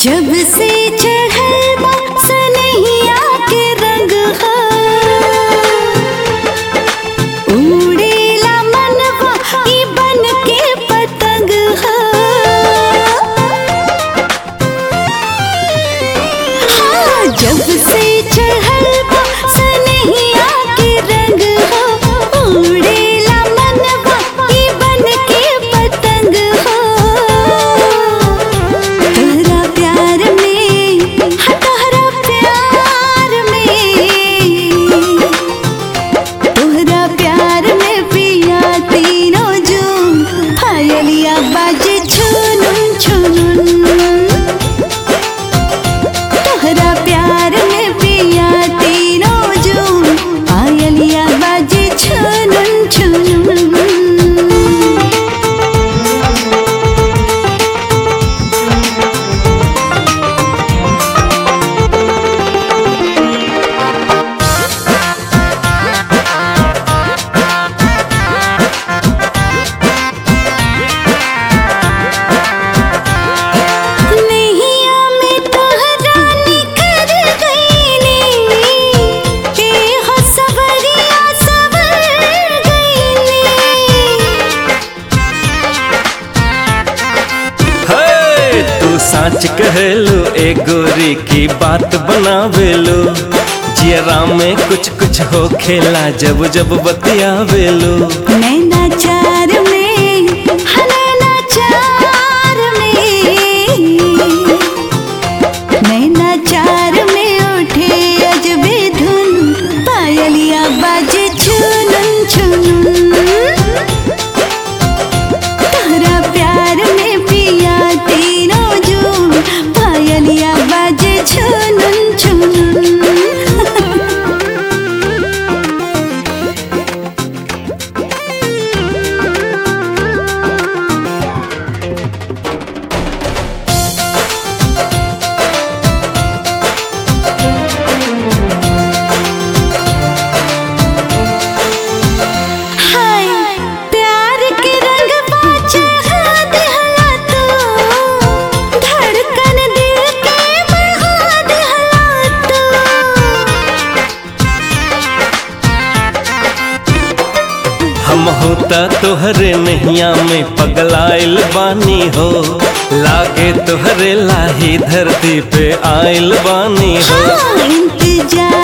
जब से चढ़ल बा सनहिया के रंग हा उड़ेला मनवा ई बन के पतंग हा हाँ, जब से चढ़ल बा सनहिया के रंग हा उड़ेला मनवा ई बन के पतंग हा तोहरा प्यार में हाँ, तोहरा प्यार में तोहरा प्यार में पिया तीनों जून पायलिया बाजे छुनुन छुनुन तोहरा प्यार में पिया तीनों जून पायलिया बाजे छुनुन छुनुन नैया में तोहरा निखर गईनी के हो सवरिया सवर गईनी हे तू साच कहलू ए गोरी की बात बनावेलू जियरा में कुछ कुछ हो खेला जब जब बतियावेलू नैना चार में हाँ, नैना चार में नैना चार में उठे अजबे धुन पायलिया बाजे छुनुन छुनुन तोहरा प्यार में पिया तीनों जून पायलिया बाजे छुनुन छुनुन हाय प्यार के रंग बाजा दिहला तू धड़कन दिल के बढ़ा दिहला तू हम होता तोहरे नैया में पगलाइल बानी हो लागे तोहरे लाही धरती पे आइल बानी हो हाँ इंतजार